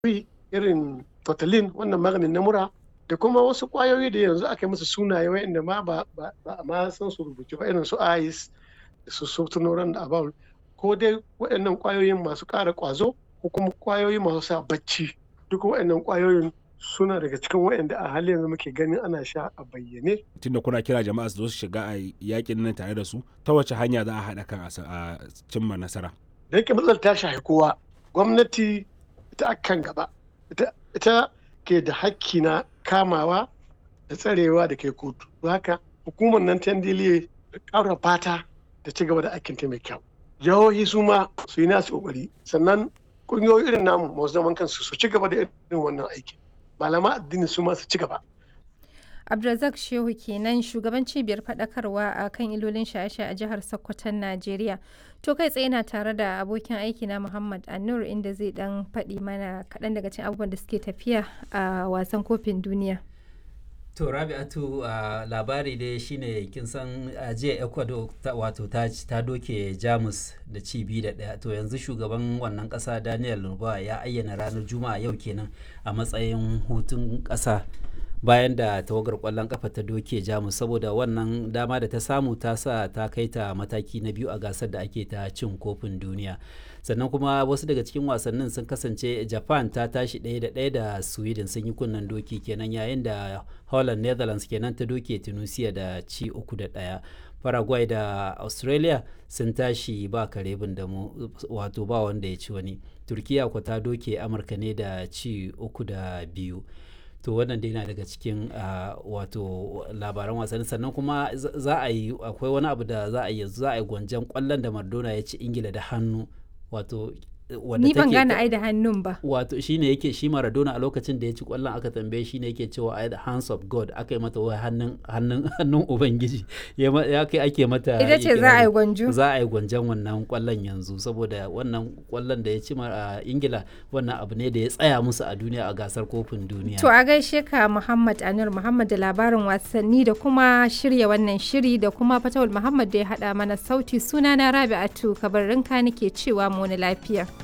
irin totalin wannan maganin na mura da kuma wasu kwayoyi da yanzu aka yi musu sunaye wa'inda ma ba a ma san su rubuce ba irin su ice da su sultanoran da abawul ko dai waɗannan kwayoyin masu ƙara ƙwazo ko kuma kwayoyi masu sa bacci duk waɗannan kwayoyin suna daga cikin waɗanda a halin yanzu muke ganin ana sha a bayyane. Tunda kuna kira jama'a su zo su shiga a yakin nan tare da su ta wace hanya za a haɗa kan a cimma nasara. Da yake matsalar ta shafi kowa gwamnati ita akan gaba ita ke da hakki na kamawa da tsarewa da kai kotu. Haka hukumar nan ta ndiliye da ƙara fata da ci gaba da aikinta mai kyau. Jihohi su ma su yi nasu ƙoƙari sannan ƙungiyoyi irin namu masu zaman kansu su ci gaba da irin wannan aikin. malama addini su masu ci gaba. Abdulrazak Shehu kenan shugaban cibiyar faɗakarwa a kan ilolin shaye-shaye a jihar Sokoton Najeriya. To kai tsaye na tare da abokin aiki na Muhammad Anur inda zai dan faɗi mana kaɗan daga cikin abubuwan da suke tafiya a wasan kofin duniya. To Rabi'atu uh, labari dai shine kin san uh, jiya Ecuador wato ta, ta doke Jamus da ci biyu da ɗaya to yanzu shugaban wannan ƙasa Daniel Lurba ya ayyana ranar Juma'a yau kenan a matsayin hutun ƙasa bayan da tawagar ƙwallon ƙafa ta doke Jamus saboda wannan dama da ta samu ta sa ta kai ta mataki na biyu a gasar da ake ta cin kofin duniya. sannan kuma wasu daga cikin wasannin sun kasance japan ta tashi ɗaya da ɗaya da sweden sun yi kunnen doki kenan yayin da holland netherlands kenan ta doke tunisia da ci uku da ɗaya paraguay da australia sun tashi ba kare da mu wato ba wanda ya ci wani turkiya ko ta doke amurka ne da ci uku da biyu to wannan dai na daga cikin uh, wato labaran wasanni sannan kuma za a yi akwai wani abu da za a yi za a yi gwanjan kwallon da mardona ya ci ingila da hannu wato ni ban gane ai da hannun ba wato shine yake shi Maradona a lokacin da ya ci kwallon aka tambaye shine yake cewa ai the hands of God aka yi mata wai hannun hannun hannun ubangiji ya kai ake mata ita ce za a yi gwanjo za a yi gwanjon wannan kwallon yanzu saboda wannan kwallon da ya ci a Ingila wannan abu ne da ya tsaya musu a duniya a gasar kofin duniya to a gaishe ka Muhammad Anur Muhammad da labarin wasanni da kuma shirya wannan shiri da kuma Fatawul Muhammad da ya hada mana sauti sunana Rabi'atu kabarinka nake cewa mu lafiya